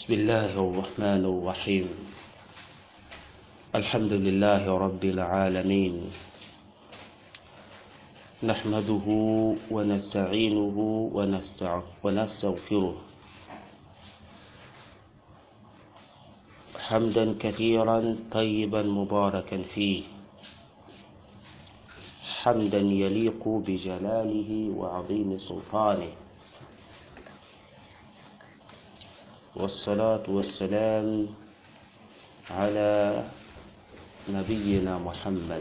بسم الله الرحمن الرحيم الحمد لله رب العالمين نحمده ونستعينه ونستع- ونستغفره حمدا كثيرا طيبا مباركا فيه حمدا يليق بجلاله وعظيم سلطانه والصلاة والسلام على نبينا محمد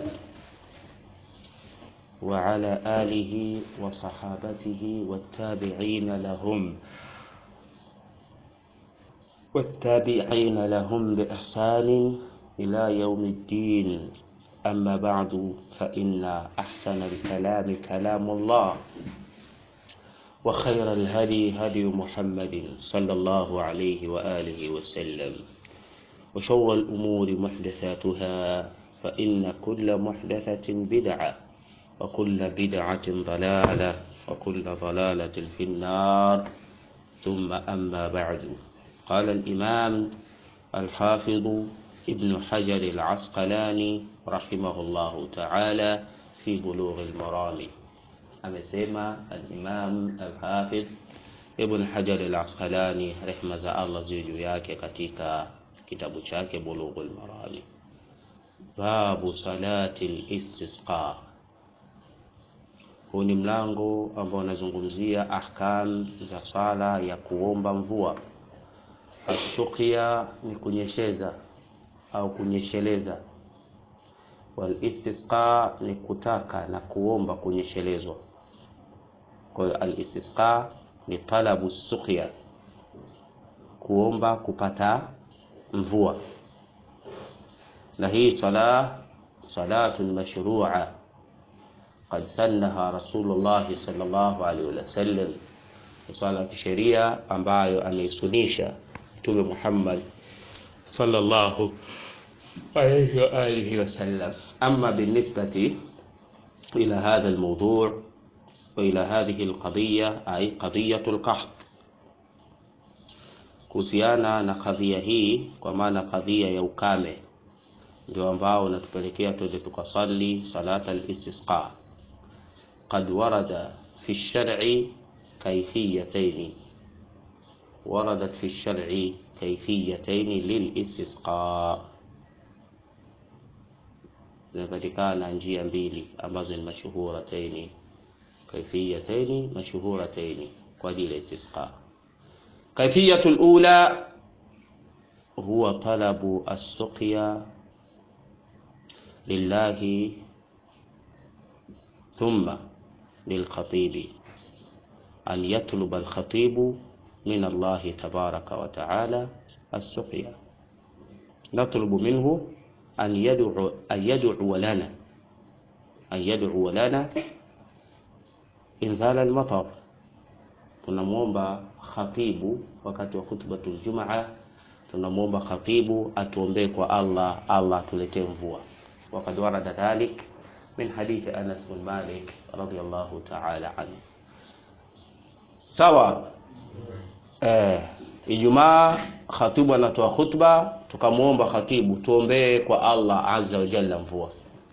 وعلى آله وصحابته والتابعين لهم والتابعين لهم بإحسان إلى يوم الدين أما بعد فإن أحسن الكلام كلام الله وخير الهدي هدي محمد صلى الله عليه وآله وسلم وشر الأمور محدثاتها فإن كل محدثة بدعة وكل بدعة ضلالة وكل ضلالة في النار ثم أما بعد قال الإمام الحافظ ابن حجر العسقلاني رحمه الله تعالى في بلوغ المرام amesema al-Imam al-Hafidh Ibn Hajar al-Asqalani rehma za Allah ziwe juu yake katika kitabu chake Bulughul Marami, babu salati al-istisqa. Huu ni mlango ambao unazungumzia ahkam za sala ya kuomba mvua. Ashukia ni kunyesheza au kunyesheleza, wal istisqa ni kutaka na kuomba kunyeshelezwa. Kwa hiyo al-istisqa ni talabu suqya, kuomba kupata mvua, na hii sala salatun mashrua qad sannaha Rasulullah sallallahu alaihi wasallam, swala ya kisheria ambayo ameisunisha Mtume Muhammad sallallahu عليه وآله وسلم أما بالنسبة إلى هذا الموضوع وإلى هذه القضية أي قضية القحط kuhusiana na kadhia hii kwa maana kadhia ya ukame ndio ambao unatupelekea tuende tukasali salata al-istisqa qad warada fi shar'i kayfiyatayn waradat fi shar'i kayfiyatayn lil-istisqa zinapatikana njia mbili ambazo ni mashuhurataini kaifiyataini mashuhurataini kwa ajili ya istisqa. Kaifiyatu lula huwa talabu assuqya lillahi thumma lilkhatibi an yatluba alkhatibu min Allahi tabaraka wa taala assuqya natlubu minhu an yad'u an yad'u lana an yad'u lana inzala al-matar, tunamwomba khatibu wakati wa khutbatul jumaa, tunamwomba khatibu atuombee kwa Allah, Allah atuletee mvua. Wakad warada dhalik min hadithi Anas bin Malik radhiyallahu ta'ala anhu. Sawa. Eh, Ijumaa khatibu anatoa khutba, tukamwomba khatibu tuombee kwa Allah azza wa jalla mvua.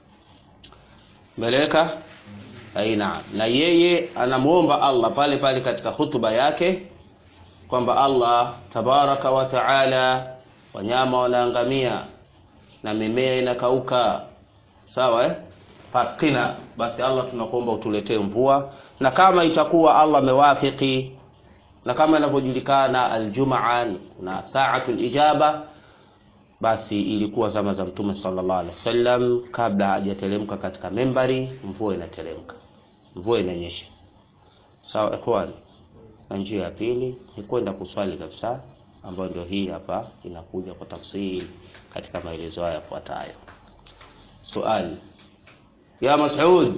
Meleka aina na yeye anamwomba Allah pale pale katika hutuba yake kwamba Allah tabaraka wa taala, wanyama wanaangamia na mimea inakauka, sawa eh? Faskina, basi Allah tunakuomba utuletee mvua, na kama itakuwa Allah amewafiki na kama inavyojulikana aljumaa na saatul ijaba, basi ilikuwa zama za Mtume sallallahu alaihi wasallam, kabla hajateremka katika membari, mvua inateremka, mvua inanyesha. Sawa ikhwani. Na njia ya pili ni kwenda kuswali kabisa, ambayo ndio hii hapa inakuja kwa tafsiri katika maelezo haya yafuatayo. Swali ya Mas'ud,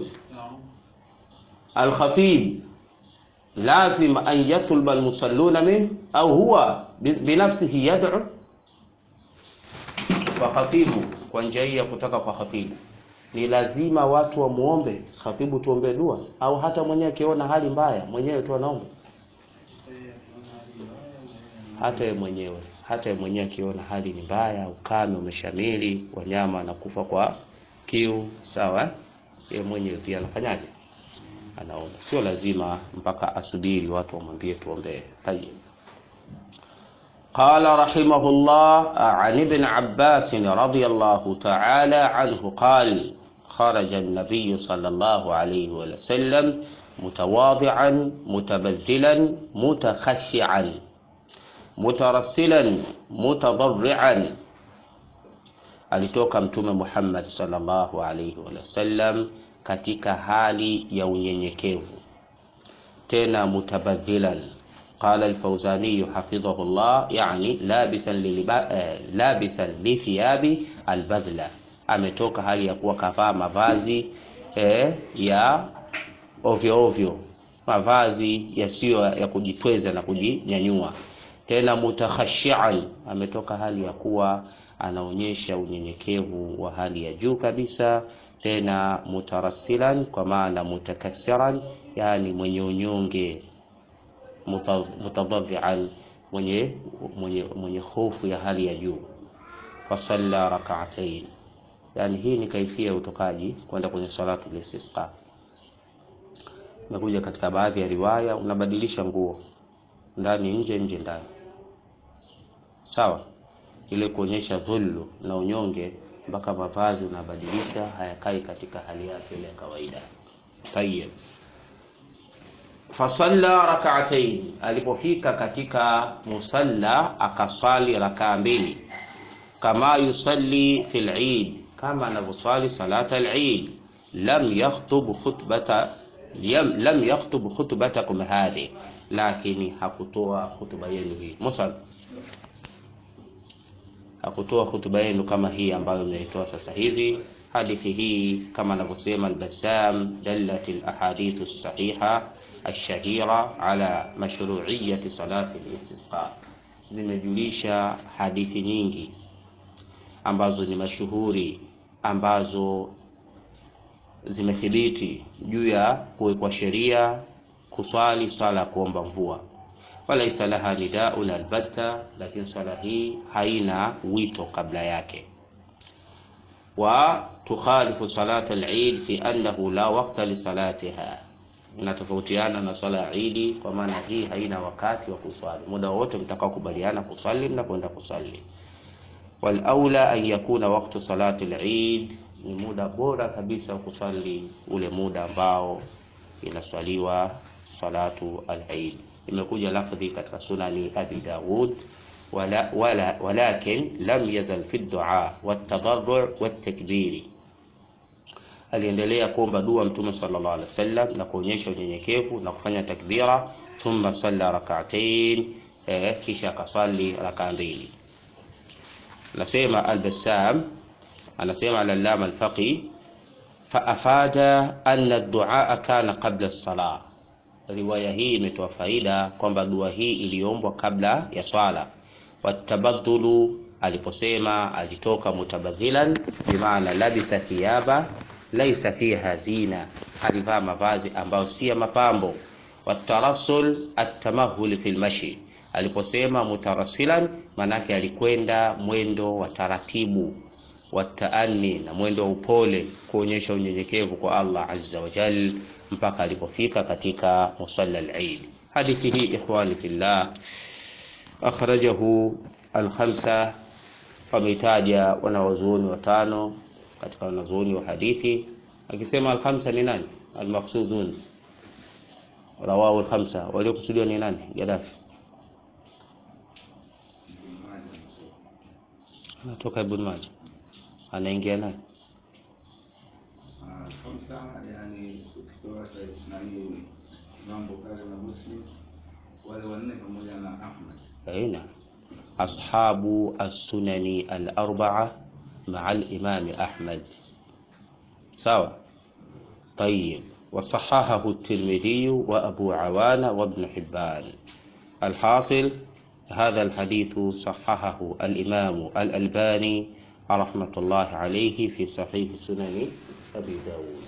al-khatib lazim an yatluba al-musalluna min au huwa binafsihi yad'u kwa khatibu kwa njia hii ya kutaka kwa khatibu ni lazima watu wamuombe khatibu tuombe dua au hata mwenyewe akiona hali mbaya mwenyewe tu anaomba hata yeye mwenyewe hata yeye mwenyewe akiona hali ni mbaya, ukame umeshamili, wanyama wanakufa kwa kiu, sawa, yeye mwenyewe pia anafanyaje? Anaomba. Sio lazima mpaka asubiri watu wamwambie tuombee. Tayeb. قال رحمه الله عن ابن عباس رضي الله تعالى عنه قال خرج النبي صلى الله عليه وسلم متواضعا متبذلا متخشعا مترسلا متضرعا alitoka mtume Muhammad sallallahu alaihi wasallam katika hali ya unyenyekevu tena mutabadhilan qala al-Fawzani hafidhahullah yani labisan liliba, eh, labisan li thiyabi albadhla ametoka hali ya kuwa kavaa mavazi eh, ya ovyo ovyo mavazi yasiyo ya kujitweza na kujinyanyua tena mutakhashian ametoka hali ya kuwa anaonyesha unyenyekevu wa hali ya juu kabisa tena mutarassilan kwa maana mutakassiran yani mwenye unyonge mutadharrian mwenye mwenye mwenye hofu ya hali ya juu fasalla rak'atayn yani hii ni kaifia ya utokaji kwenda kwenye salatu listisqa imekuja katika baadhi ya riwaya unabadilisha nguo ndani nje nje ndani sawa ile kuonyesha dhullu na unyonge mpaka mavazi unabadilisha hayakai katika hali yake ile ya kawaida tayeb fasalla rak'atayn alipofika katika musalla akaswali rakaa mbili kama yusalli fil eid kama anavyoswali salata al-eid lam yakhtub khutbata lam yakhtub khutbatakum hadhi lakini hakutoa hutuba yenu hii musa hakutoa hutuba yenu kama hii ambayo mnaitoa sasa hivi hadithi hii kama anavyosema al-Bassam dallat al-ahadith as-sahiha الشهيرة على مشروعية صلاة الاستسقاء zimejulisha hadithi nyingi ambazo ni mashuhuri ambazo zimethibiti juu ya kuwekwa sheria kuswali swala ya kuomba mvua walaisa laha nidaun albatta lakini swala hii haina wito kabla yake wa tukhalifu salat al-eid fi annahu la waqta li salatiha inatofautiana na swala ya Idi kwa maana hii haina wakati wa kuswali. Muda wote mtakao kubaliana kuswali mnakwenda kuswali. Wal aula an yakuna waqtu salati al-Eid, ni muda bora kabisa wa kuswali ule muda ambao inaswaliwa salatu al-Eid. Imekuja lafdhi katika sunani Abi Dawud wala, wala, walakin lam yazal fi ad-du'a wat-tadarru' wat-takbiri aliendelea kuomba dua mtume sallallahu alaihi wasallam na kuonyesha unyenyekevu na kufanya takbira thumma salla rak'atayn eh, kisha akaswali rakaa mbili nasema al-Bassam anasema al-Allama al-Faqi faafada anna ad-du'a kana qabla as-salah riwaya hii imetoa faida kwamba dua hii iliombwa kabla ya swala watabadhulu aliposema alitoka mutabadhilan bimaana labisa thiyaba laisa fiha zina, alivaa mavazi ambayo si ya mapambo. Watarasul atamahul fil mashi, aliposema mutarasilan, manake alikwenda mwendo wa taratibu, wataani, na mwendo wa upole, kuonyesha unyenyekevu kwa Allah azza wa jal, mpaka alipofika katika musalla al-Eid. Hadithi hii ikhwani fillah, akhrajahu al-khamsa, wameitaja wanawazuoni watano katika wanazuoni wa hadithi akisema al-khamsa ni nani al-maqsudun rawahu al-khamsa waliokusudiwa ni nani Gaddafi anatoka Ibn Majah anaingia nani khamsa yani ukitoa nani mambo kale na Muslim wale wanne pamoja na Ahmad aina ashabu as-sunani al-arba'a مع الإمام أحمد سوا طيب وصححه الترمذي وأبو عوانة وابن حبان الحاصل هذا الحديث صححه الإمام الألباني رحمة الله عليه في صحيح سنن أبي داود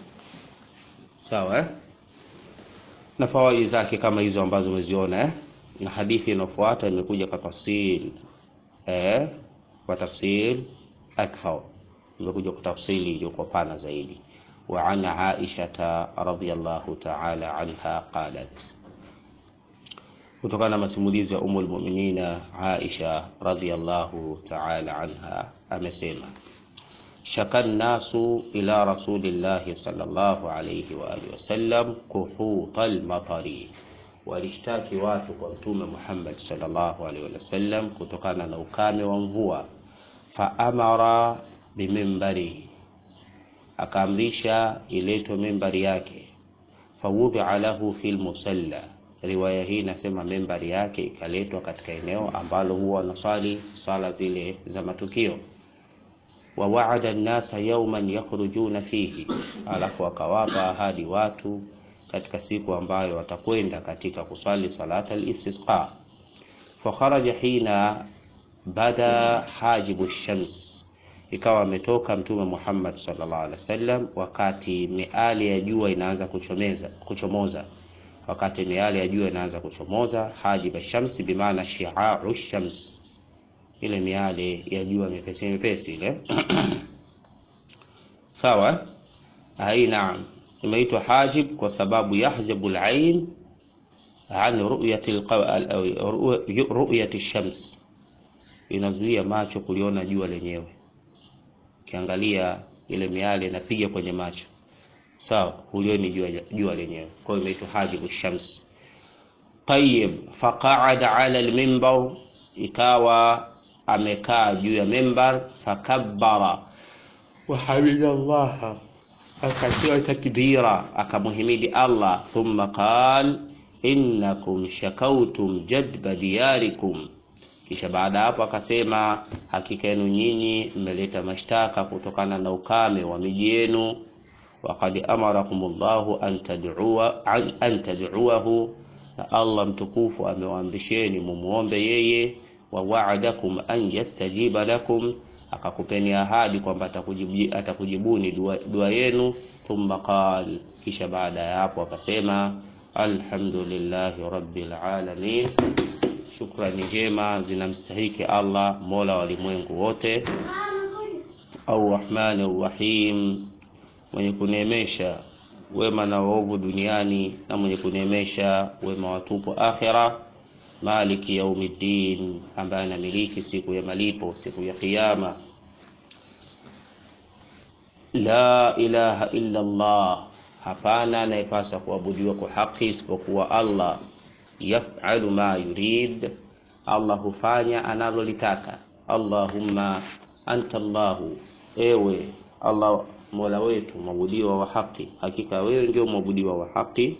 sawa na fawaidi zake kama hizo ambazo umeziona eh? na hadithi inayofuata imekuja kwa tafsil eh, kwa tafsil akthar, imekuja kwa tafsili iliyokuwa pana zaidi. Wa an Aisha radhiyallahu ta'ala anha qalat, kutokana na masimulizi ya Ummul Mu'minina Aisha radhiyallahu ta'ala anha amesema shaka nnasu ila rasulillahi sallallahu alayhi wa alihi wasallam kuhuta almatari, walishtaki watu kwa Mtume Muhammad sallallahu alayhi wasallam kutokana na ukame wa mvua. Faamara bimimbari, akaamrisha iletwe mimbari yake. Fawudia lahu fi lmusalla, riwaya hii inasema mimbari yake ikaletwa katika eneo ambalo huwa wanaswali swala zile za matukio wa waada nnasa yauman yakhrujuna fihi, alafu akawapa ahadi watu katika siku ambayo watakwenda katika kuswali salata al-istisqa. Fakharaja hina bada hajibu shams, ikawa ametoka Mtume Muhammad sallallahu alaihi wasallam wakati miali ya jua inaanza kuchomeza kuchomoza, wakati miali ya jua inaanza kuchomoza. Hajibu shams bimaana shi'a'u shams ile miale ya jua mepesi mepesi ile sawa. Ai, naam, imeitwa hajib kwa sababu yahjabu al-ain an ru'yati ru'yati shams, inazuia macho kuliona jua lenyewe. Ukiangalia ile miale inapiga kwenye macho, sawa, hulioni jua, jua lenyewe. Kwa hiyo imeitwa hajibu shams. Tayyib, faqa'ada ala al-minbar, ikawa amekaa juu ya mimbar, fakabbara wahamida llaha, akatoa takbira, akamuhimidi Allah. Thumma qal innakum shakautum jadba diyarikum, kisha baada hapo akasema hakika yenu nyinyi mmeleta mashtaka kutokana na ukame wa miji yenu. Waqad amarakum llahu an tad'uwa an tad'uwahu, na Allah mtukufu amewaamrisheni mumuombe yeye wa wa'adakum an yastajiba lakum, akakupeni ahadi kwamba atakujibu, atakujibuni dua, dua yenu. Thumma qal, kisha baada ya hapo akasema alhamdulillahi rabbil alamin, shukrani njema zinamstahiki Allah mola wa walimwengu wote. Arrahmani rrahim, mwenye kuneemesha wema na waovu duniani na mwenye kuneemesha wema watupu akhira Maliki yaumiddin, ambaye anamiliki siku ya malipo, siku ya Kiyama. La ilaha illa Allah, hapana anayepasa kuabudiwa kwa haki isipokuwa Allah. Yaf'alu ma yurid, Allah hufanya analolitaka. Allahumma anta Allahu, ewe Allah mola wetu mwabudiwa wa haki, hakika wewe ndio mwabudiwa wa haki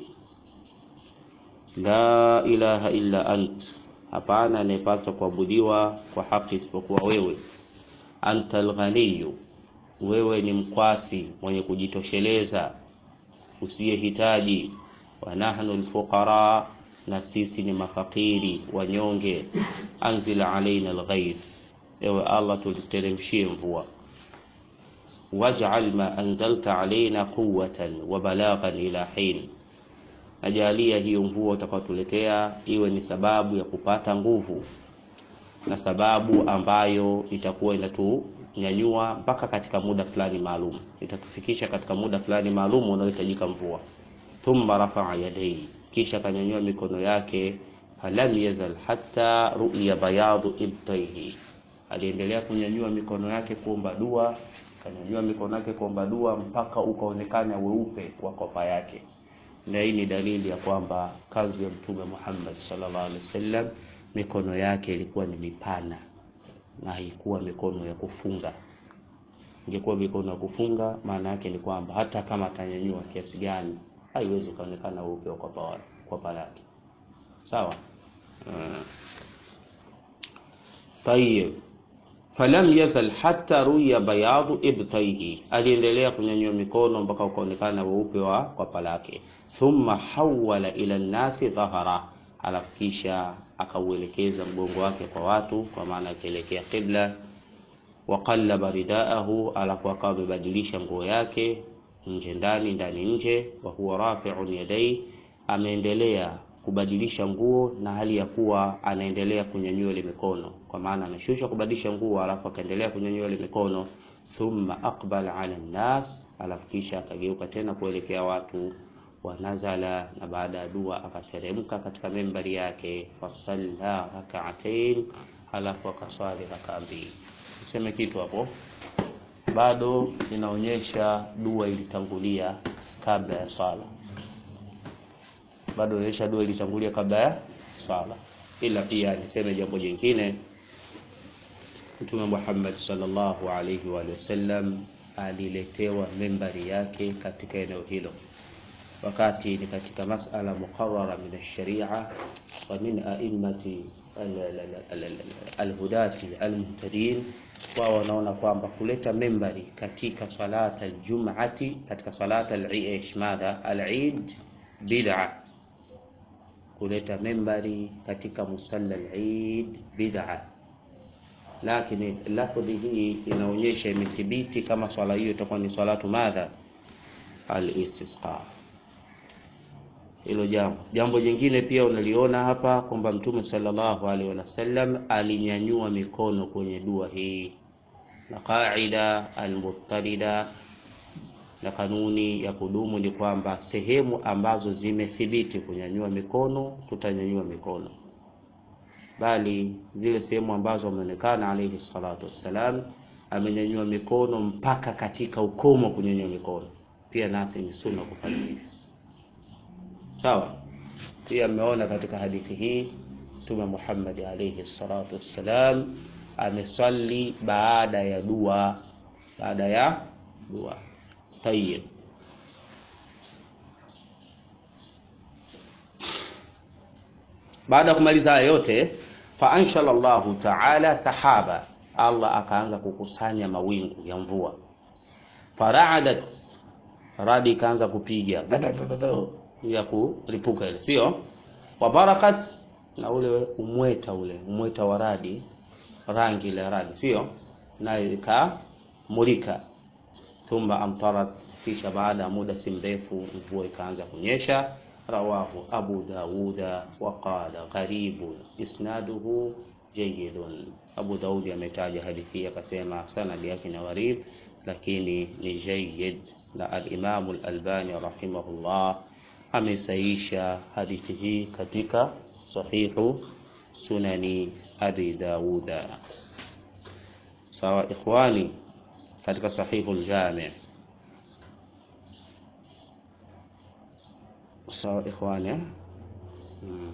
La ilaha illa ant, hapana anayepaswa kuabudiwa kwa haki isipokuwa wewe. Anta alghaniyu, wewe ni mkwasi mwenye kujitosheleza usiyehitaji. Wa nahnu alfuqara, na sisi ni mafakiri wanyonge. Anzil alaina alghaith, ewe Allah tuliteremshie mvua. Waj'al ma anzalta alaina quwwatan wa balaghan ila hin Najalia hiyo mvua utakayotuletea iwe ni sababu ya kupata nguvu na sababu ambayo itakuwa inatunyanyua mpaka katika muda fulani maalum, itatufikisha katika muda fulani maalum unaohitajika mvua. Thumma rafaa yadayhi, kisha akanyanyua mikono yake. Falam yazal hatta ru'ya bayadu ibtaihi, aliendelea kunyanyua mikono yake kuomba dua, akanyanyua mikono yake kuomba dua mpaka ukaonekana weupe wa kopa yake na hii ni dalili ya kwamba kazi ya Mtume Muhammad sallallahu alaihi wasallam mikono yake ilikuwa ni mipana na haikuwa mikono ya kufunga. Ingekuwa mikono ya kufunga, maana yake ni kwamba hata kama atanyanyua kiasi gani haiwezi kaonekana weupe kwa palake. Sawa. Uh, tayeb falam yazal hatta ruya bayadu ibtaihi, aliendelea kunyanyua mikono mpaka ukaonekana weupe wa kwapa lake. Thumma hawala ila nnasi dhahara, alafu kisha akauelekeza mgongo wake kwa watu, kwa maana akielekea qibla. Waqallaba ridaahu, alafu akawa amebadilisha nguo yake nje ndani, ndani nje. Wa huwa rafi'un yadai, ameendelea kubadilisha nguo na hali ya kuwa anaendelea kunyanyua ile mikono, kwa maana ameshusha kubadilisha nguo alafu akaendelea kunyanyua ile mikono. Thumma aqbala ala nnas, alafu kisha akageuka tena kuelekea watu wa nazala, na baada ya dua akateremka katika membari yake, fasalla rak'atain, alafu akaswali rakaa mbili. Niseme kitu hapo, bado inaonyesha dua ilitangulia kabla ya swala, bado inaonyesha dua ilitangulia kabla ya swala. Ila pia niseme jambo jingine, Mtume Muhammad sallallahu alaihi wa sallam aliletewa membari yake katika eneo hilo wakati ni katika masala muqarrara min alsharia wa min a'immati alhudati almuhtadin, wao wanaona kwamba kuleta membari katika salata aljum'ati, katika salata al-ishmada al-eid bid'a. Kuleta membari katika musalla al-eid bid'a, lakini lafdhi hii inaonyesha imethibiti kama swala hiyo itakuwa ni salatu madha al-istisqa hilo jambo. Jambo jingine pia unaliona hapa kwamba Mtume sallallahu alaihi wasallam alinyanyua mikono kwenye dua hii, na qaida almuttarida na kanuni ya kudumu ni kwamba sehemu ambazo zimethibiti kunyanyua mikono tutanyanyua mikono, bali zile sehemu ambazo ameonekana alaihi salatu wassalam amenyanyua mikono mpaka katika ukomo kunyanyua mikono, pia nasi ni sunna kufanya hivyo. Sawa. Pia ameona katika hadithi hii Mtume Muhammad alayhi salatu wassalam amesali baada ya dua, baada ya dua. Tayyib, baada ya kumaliza haya yote, fa anshala Allahu ta'ala sahaba, Allah akaanza kukusanya mawingu ya mvua, faraadat, radi ikaanza kupiga ya kulipuka ile, sio wabarakat, na ule umweta ule umweta wa radi, rangi ile radi, sio nayo ikamulika. Thumma amtarat, kisha baada ya muda si mrefu mvua ikaanza kunyesha. Rawahu Abu Dawuda wa qala gharibun isnaduhu jayyidun. Abu Daudi ametaja hadithi akasema sanadi yake ni gharib, lakini ni jayyid, na al-Imam al-Albani rahimahullah amesaisha hadithi hii katika sahihu sunani Abi Dawuda. Sawa ikhwani, katika sahihu al-Jami. Sawa ikhwani, hmm.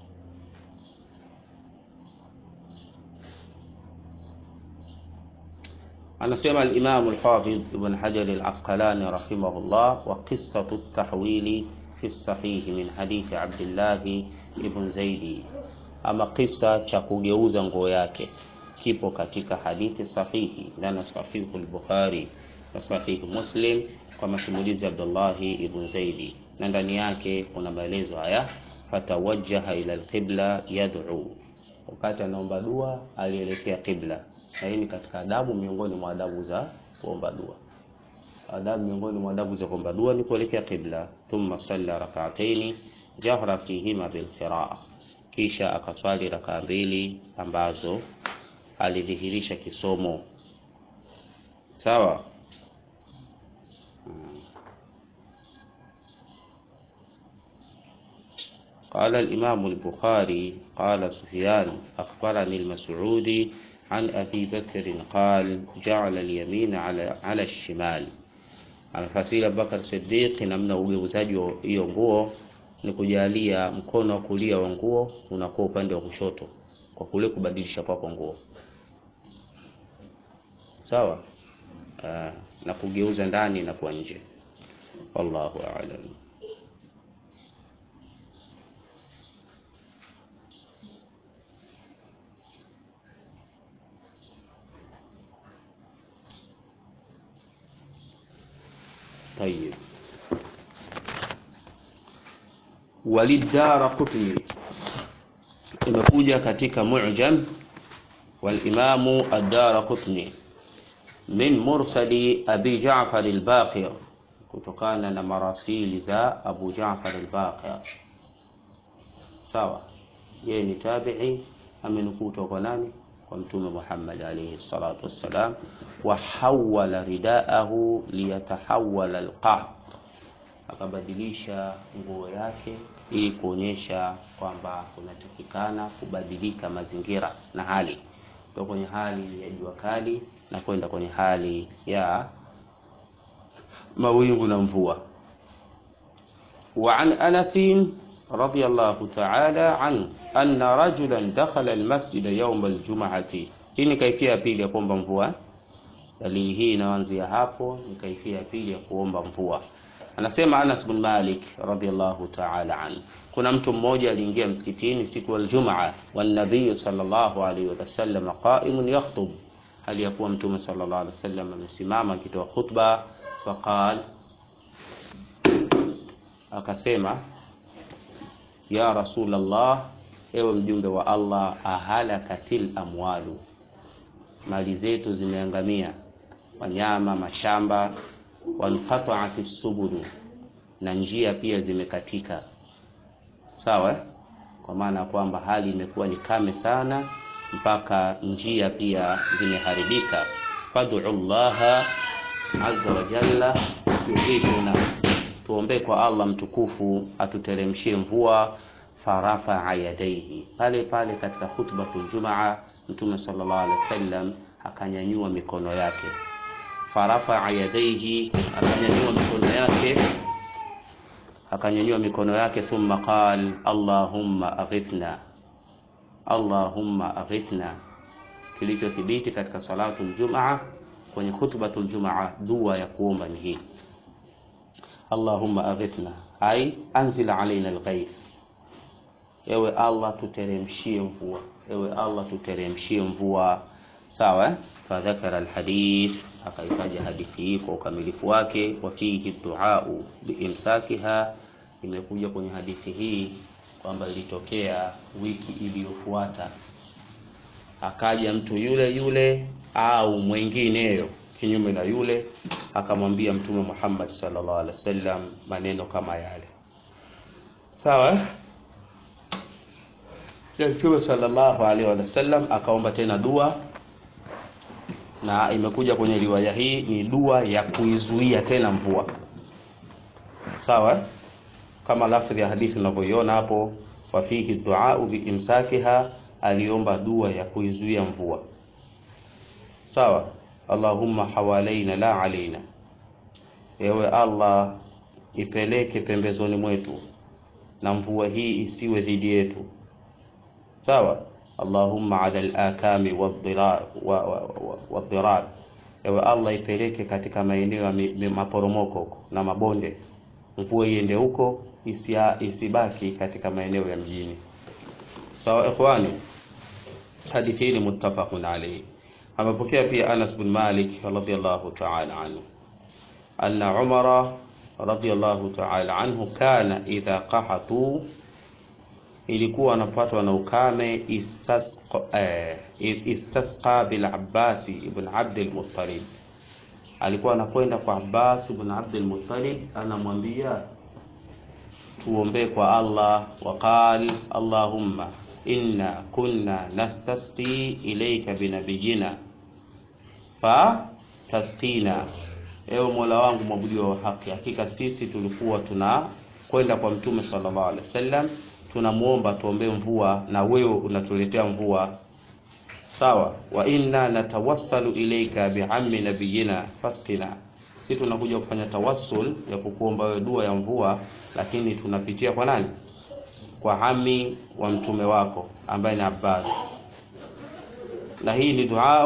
Anasema al-Imam al-Hafidh Ibn Hajar al-Asqalani rahimahullah, wa qissatu at-tahwili fi sahihi min hadithi Abdillahi ibn Zaidi, ama kisa cha kugeuza nguo yake kipo katika hadithi sahihi ndani ya sahihu al-Bukhari na sahihi Muslim kwa masimulizi ya Abdullahi ibn Zaidi, na ndani yake kuna maelezo haya: fatawajjaha ila al-qibla yad'u, wakati anaomba dua alielekea qibla. Na hii ni katika adabu miongoni mwa adabu za kuomba dua adabu miongoni mwa adabu za kuomba dua ni kuelekea qibla. Thumma salla rak'ataini jahra fihima bil qiraa, kisha akaswali rakaa mbili ambazo alidhihirisha kisomo. Sawa. Qala al-Imam al-Bukhari qala Sufyan akhbarani al-Mas'udi an Abi Bakr qala ja'ala al-yamina ala ala al-shimal amefasiri Abubakar Siddiq namna ugeuzaji wa hiyo nguo ni kujalia mkono wa kulia wa nguo unakuwa upande wa kushoto kwa kule kubadilisha kwako nguo sawa. Aa, na kugeuza ndani na kwa nje. Wallahu a'lam. Tayyib. Walidara Qutni imekuja katika Mu'jam walimamu ad-Dara Qutni min mursali Abi Ja'far al-Baqir, kutokana na marasili za Abu Ja'far al-Baqir. sawa yeye ni tabi'i amenukuu kutoka kwa nani kwa mtume Muhammad alayhi salatu wassalam wa hawala ridaahu liyatahawala alqah akabadilisha nguo yake ili kuonyesha kwamba kunatakikana kubadilika mazingira na hali kutoka kwenye hali ya jua kali na kwenda kwenye hali ya mawingu na mvua وعن أنس رضي الله تعالى عنه أن رجلا دخل المسجد يوم الجمعة hii ni kaifia ya pili ya kuomba mvua dalili hii inaanzia hapo ni kaifia ya pili ya kuomba mvua anasema Anas bin Malik radhiallahu ta'ala anhu kuna mtu mmoja aliingia msikitini siku ya Ijumaa wa nabii sallallahu alaihi wasallam qa'imun yakhutub hali ya kuwa mtume sallallahu alaihi wasallam amesimama akitoa khutba faqal akasema ya rasulallah ewe mjumbe wa Allah ahalakatil amwalu mali zetu zimeangamia wanyama mashamba wanqata'at subulu na njia pia zimekatika sawa eh? kwa maana kwamba hali imekuwa ni kame sana mpaka njia pia zimeharibika fad'u llaha azza wa jalla yughithuna tuombee kwa Allah mtukufu atuteremshie mvua farafa yadaihi pale pale katika khutbatul jumaa mtume sallallahu alaihi wasallam akanyanyua mikono yake farafa yadaihi akanyanyua mikono yake akanyanyua mikono yake thumma qal allahumma aghithna allahumma aghithna kilichothibiti katika salatul jumaa kwenye khutbatul jumaa dua ya kuomba ni hii allahumma aghithna ai anzil alaina alghaith ewe allah tuteremshie mvua ewe allah tuteremshie mvua sawa eh? fadhakara alhadith akaitaja hadithi hii kwa ukamilifu wake wa fihi duau biimsakiha imekuja kwenye hadithi hii kwamba ilitokea wiki iliyofuata akaja mtu yule yule au mwingineyo kinyume na yule akamwambia mtume Muhammad sallallahu alaihi wasallam maneno kama yale sawa eh? ya mtume sallallahu alaihi wasallam akaomba tena dua na imekuja kwenye riwaya hii ni dua ya kuizuia tena mvua sawa kama lafdhi ya hadithi unavyoiona hapo wa fihi duau biimsakiha aliomba dua ya kuizuia mvua sawa allahumma hawalaina la alaina ewe allah ipeleke pembezoni mwetu na mvua hii isiwe dhidi yetu sawa allahumma ala al-akami wadhirar ewe allah ipeleke katika maeneo ya maporomoko huko na mabonde mvua iende huko isibaki katika maeneo ya mjini sawa ikhwani hadithi hii ni muttafaqun alayhi amepokea pia Anas bin Malik radhiyallahu ta'ala anhu anna Umara radhiyallahu ta'ala anhu kana idha qahatu ilikuwa anapatwa na ukame istasqa eh, istasqa bil Abbas ibn Abd al-Muttalib alikuwa anakwenda kwa Abbas ibn Abd al-Muttalib anamwambia tuombee kwa Allah waqal Allahumma inna kunna nastasqi ilayka binabiyina fa tasqina ewe Mola wangu mwabudiwa wa haki hakika sisi tulikuwa tuna kwenda kwa mtume sallallahu alaihi wasallam tunamuomba tuombee mvua na wewe unatuletea mvua sawa wa inna natawassalu ilayka bi'ammi nabiyina fasqina sisi tunakuja kufanya tawassul ya kukuomba wewe dua ya mvua lakini tunapitia kwa nani kwa ami wa mtume wako ambaye ni Abbas na hii ni dua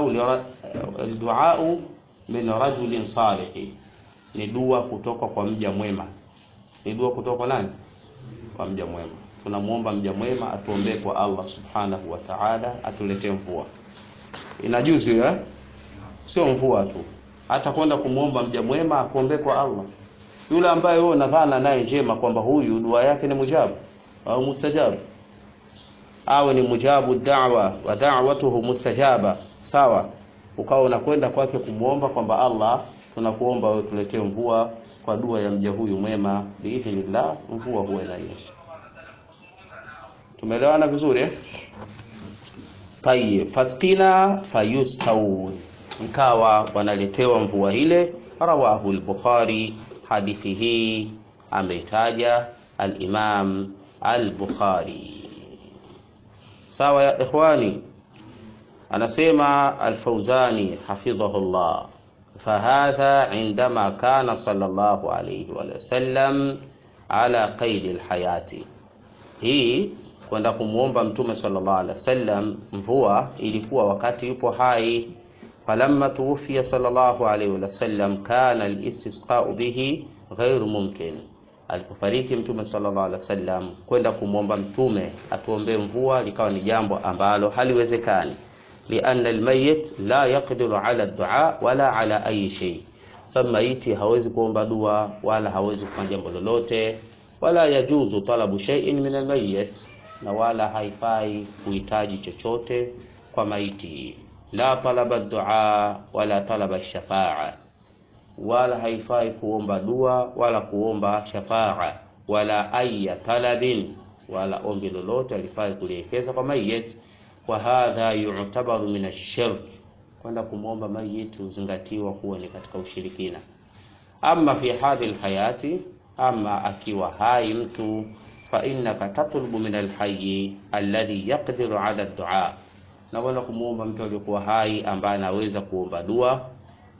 dua min rajulin salih ni dua kutoka kwa mja mwema ni dua kutoka kwa nani kwa mja mwema tunamuomba mja mwema atuombee kwa Allah subhanahu wa ta'ala atuletee mvua inajuzu ya sio mvua tu hata kwenda kumuomba mja mwema akuombee kwa Allah yule ambaye wewe unadhana naye njema kwamba huyu dua yake ni mujabu au mustajabu awe ni mujabu da'wa wa da'watuhu mustajaba sawa ukawa unakwenda kwake kumuomba kwamba Allah tunakuomba wewe tuletee mvua kwa dua ya mja huyu mwema biidhnillah mvua huwa inanyesha tumeelewana vizuri eh? Tayyib, fasqina fayustaun, ikawa wanaletewa mvua ile. Rawahu al-Bukhari, hadithi hii ameitaja al-Imam al-Bukhari. Sawa ya ikhwani, anasema al-Fawzani hafidhahullah, fahadha indama kana sallallahu alayhi wa sallam ala qaidi al-hayati, hii kwenda kumwomba Mtume sallallahu alaihi wasallam mvua ilikuwa wakati yupo hai. Falamma tuwfiya sallallahu alaihi wasallam kana alistisqau bihi ghairu mumkin, alipofariki Mtume sallallahu alaihi wasallam kwenda kumwomba Mtume atuombee mvua likawa ni jambo ambalo haliwezekani, lianna almayyit la yaqdiru ala dua wala ala ayi shay, sababu maiti hawezi kuomba dua wala hawezi kufanya jambo lolote, wala yajuzu talabu shay'in min almayyit na wala haifai kuhitaji chochote kwa maiti, la talaba dua wala talaba shafaa, wala haifai kuomba dua wala kuomba shafaa, wala aya talabin, wala ombi lolote alifai kulielekeza kwa mayit. Wa hadha yu'tabaru min ash-shirk, kwenda kumwomba mayit huzingatiwa kuwa ni katika ushirikina. Ama fi hali alhayati, ama akiwa hai mtu fa innaka tatlubu min alhayyi alladhi yaqdiru ala dua, na wala kumwomba mtu aliyekuwa hai ambaye anaweza kuomba dua.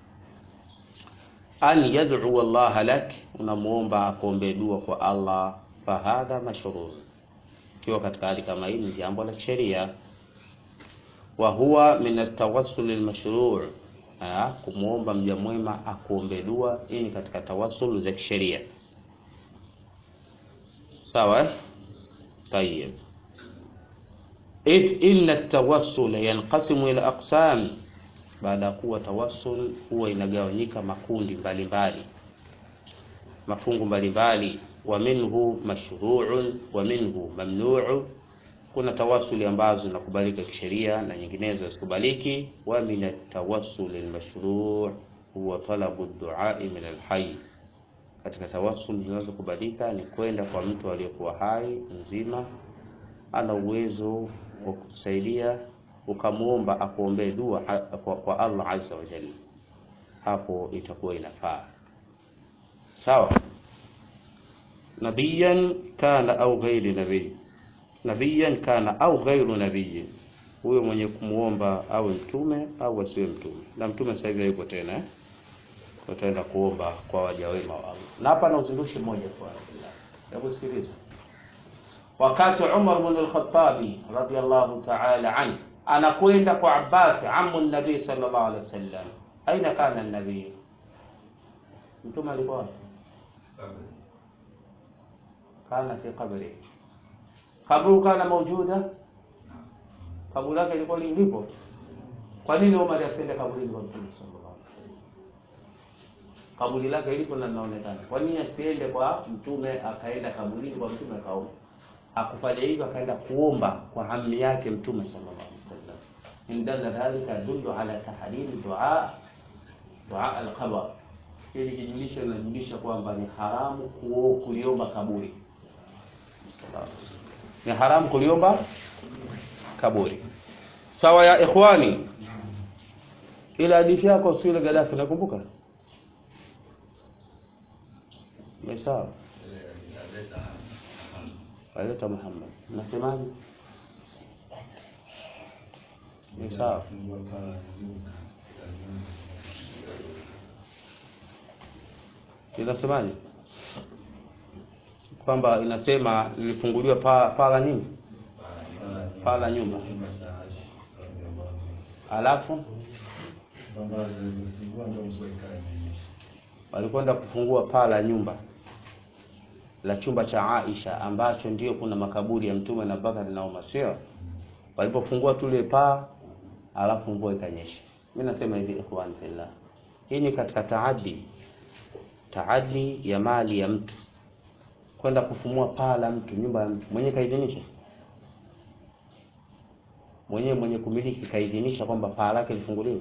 An yad'u Allah lak, unamwomba akuombee dua kwa Allah. Fa hadha mashruu, ikiwa katika hali kama hii ni jambo la kisheria. Wa huwa min atawassul almashruu, kumwomba mja mwema akuombee dua, hii ni katika tawassul za kisheria. Sawa, tayib. Idh inna at-tawassul yanqasimu ila aqsam, baada ya kuwa tawassul huwa inagawanyika makundi mbalimbali, mafungu mbalimbali. Wa minhu mashru'un wa minhu mamnu'un, kuna tawassuli ambazo zinakubalika kisheria na nyinginezo hazikubaliki. Wa min at-tawassul al-mashru' huwa talabu ad-du'a min al-hayy katika tawassul zinazokubalika ni kwenda kwa mtu aliyekuwa hai mzima, ana uwezo wa kukusaidia, ukamwomba akuombee dua kwa, kwa Allah azza wa jalla, hapo itakuwa inafaa. Sawa. Nabiyan kana au ghairi nabii, nabiyan kana au ghairu nabii, huyo mwenye kumwomba awe mtume au asiwe mtume. Na mtume sasa hivi hayupo tena eh? Utaenda kuomba kwa waja wema wa Allah. Na hapa na uzindushi mmoja kwa hebu sikiliza. Wakati Umar ibn al-Khattab radiyallahu ta'ala an anakwenda kwa Abbas amu nabii sallallahu alaihi wasallam, aina kana nabii? Mtume alikuwa kana fi qabri, kabru kana mawjuda, kaburi lake lilikuwa lipo. Kwa nini Umar asiende kaburini kwa Mtume sallallahu kaburi lake ilipo na linaonekana. Kwa nini asiende kwa mtume akaenda kaburini kwa mtume akaomba? Hakufanya hivyo, akaenda kuomba kwa ammi yake mtume sallallahu alaihi wasallam. In dalla dhalika yadullu ala tahrimi dua dua al-qabr. Hili kijulisho linajulisha kwamba ni haramu kuliomba kaburi, ni haramu kuliomba kaburi. Sawa ya ikhwani, ile hadithi yako sio ile Gaddafi, nakumbuka sawa aleta Muhammad, nasemaje? Ni sawa inasemaje? Kwamba inasema lilifunguliwa paa paa la nini, paa la nyumba, alafu walikwenda kufungua paa la nyumba la chumba cha Aisha ambacho ndio kuna makaburi ya Mtume na Bakari na Umar, sio? Walipofungua tule paa, alafu mvua ikanyesha. Mimi nasema hivi, ikhwan fillah, hii ni katika taadi, taadi ya mali ya mtu, kwenda kufumua paa la mtu, nyumba ya mtu. Mwenye kaidhinisha mwenyewe, mwenye kumiliki kaidhinisha kwamba paa lake lifunguliwe.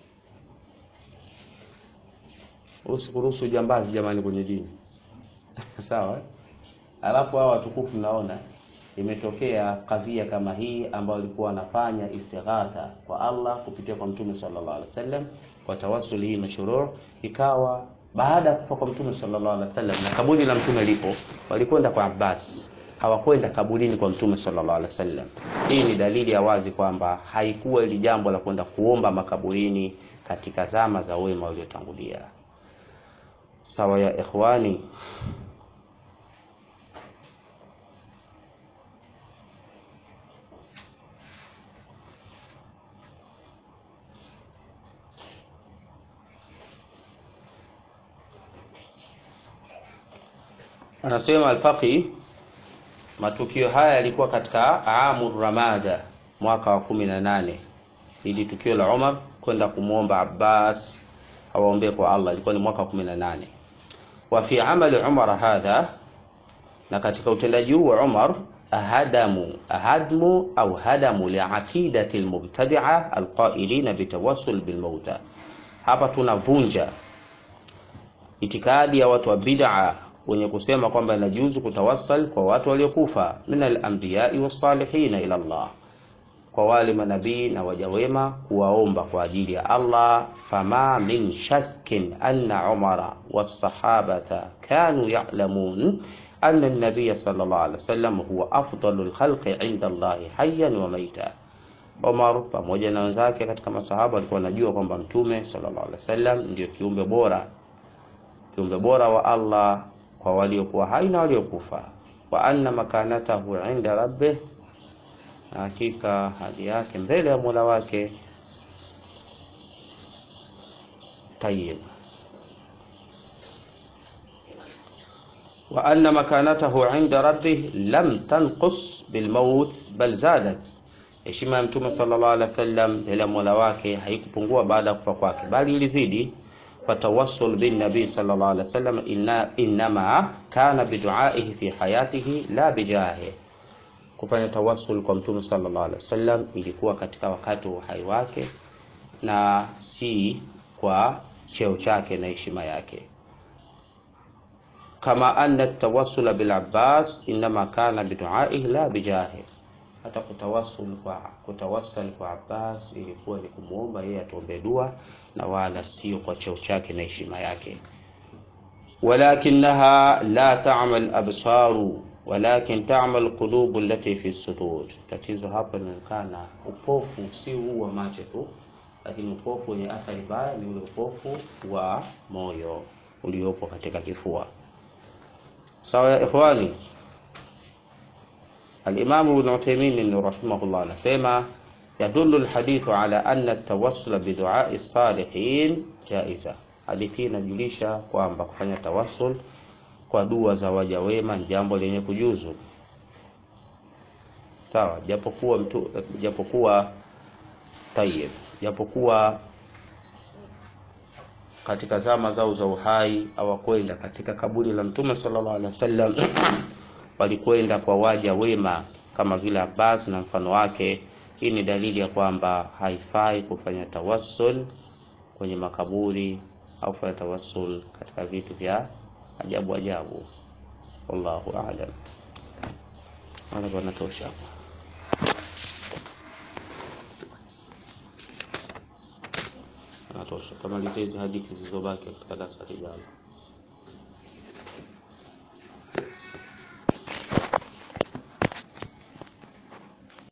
Usikuruhusu jambazi jamani kwenye dini sawa eh? Alafu hao watukufu naona imetokea kadhia kama hii ambayo alikuwa anafanya istighatha kwa Allah kupitia kwa Mtume sallallahu alaihi wasallam kwa tawassuli hii mashruu, ikawa baada ya kufa kwa Mtume sallallahu alaihi wasallam na kaburi la Mtume lipo, walikwenda kwa Abbas, hawakwenda kaburini kwa Mtume sallallahu alaihi wasallam. Hii ni dalili ya wazi kwamba haikuwa ili jambo la kwenda kuomba makaburini katika zama za wema waliotangulia. Sawa ya ikhwani, anasema Alfaqi, matukio haya yalikuwa katika amu ramada, mwaka wa kumi na nane. Ili tukio la Umar kwenda kumwomba Abbas awaombee kwa Allah ilikuwa ni mwaka wa kumi na nane. Wa fi amali Umar hadha, na katika utendaji huu wa Umar hadamu hadmu au hadamu liaqidati almubtadi'a alqailina bitawassul bilmauta, hapa tunavunja itikadi ya watu wa bid'a wenye kusema kwamba inajuzu kutawassal kwa watu waliokufa min al-anbiya'i was-salihin ila Allah, kwa wale manabii na waja wema kuwaomba kwa ajili ya Allah. Fama min shakkin anna Umara was-sahabata kanu ya'lamun anna an-nabiy sallallahu alaihi wasallam huwa afdalul khalqi 'inda Allah hayyan wa maita. Umar pamoja na wenzake katika masahaba walikuwa wanajua kwamba mtume sallallahu alaihi wasallam ndio kiumbe bora, kiumbe bora wa Allah kwa waliokuwa hai na waliokufa, wa anna makanatahu inda rabbih, na hakika hali yake mbele ya Mola wake tayyib, wa anna makanatahu inda rabbih lam tanqus bilmaut bal zadat, heshima ya mtume sallallahu alaihi wasallam mbele ya Mola wake haikupungua baada ya kufa kwake, bali ilizidi fatawassul bin nabi sallallahu alaihi wasallam inna inma kana biduaihi fi hayatihi la bijahi, kufanya tawassul kwa mtume sallallahu alaihi wasallam ilikuwa katika wakati wa uhai wake na si kwa cheo chake na heshima yake. Kama anna tawassula bil Abbas inma kana biduaihi la bijahi, hata kutawassul kwa kutawassal kwa Abbas ilikuwa ni kumuomba yeye atuombe dua na wala sio kwa cheo chake na heshima yake. Walakinaha la ta'mal absaru walakin ta'mal qulubu allati fi sudur. Tatizo hapa linaonekana upofu si huu wa macho tu, lakini upofu wenye athari mbaya ni ule upofu wa moyo uliopo katika kifua. Sawa ya ikhwani. Al-Imam Ibn Uthaymeen rahimahullah anasema yadullu alhadithu ala anna at-tawassul bi du'a'i as-salihin jaiza. Hadithi inajulisha kwamba kufanya tawassul kwa dua za waja wema ni jambo lenye kujuzu. Sawa, japokuwa mtu japokuwa tayyib, japokuwa katika zama zao za uhai hawakwenda katika kaburi la Mtume sallallahu alaihi wasallam walikwenda kwa waja wema kama vile Abbas na mfano wake. Hii ni dalili ya kwamba haifai kufanya tawassul kwenye makaburi au kufanya tawassul katika vitu vya ajabu ajabu. Wallahu a'lam. Wala bwana tosha. Natosha. Kama hizi hadithi zilizobaki katika darasa lijalo.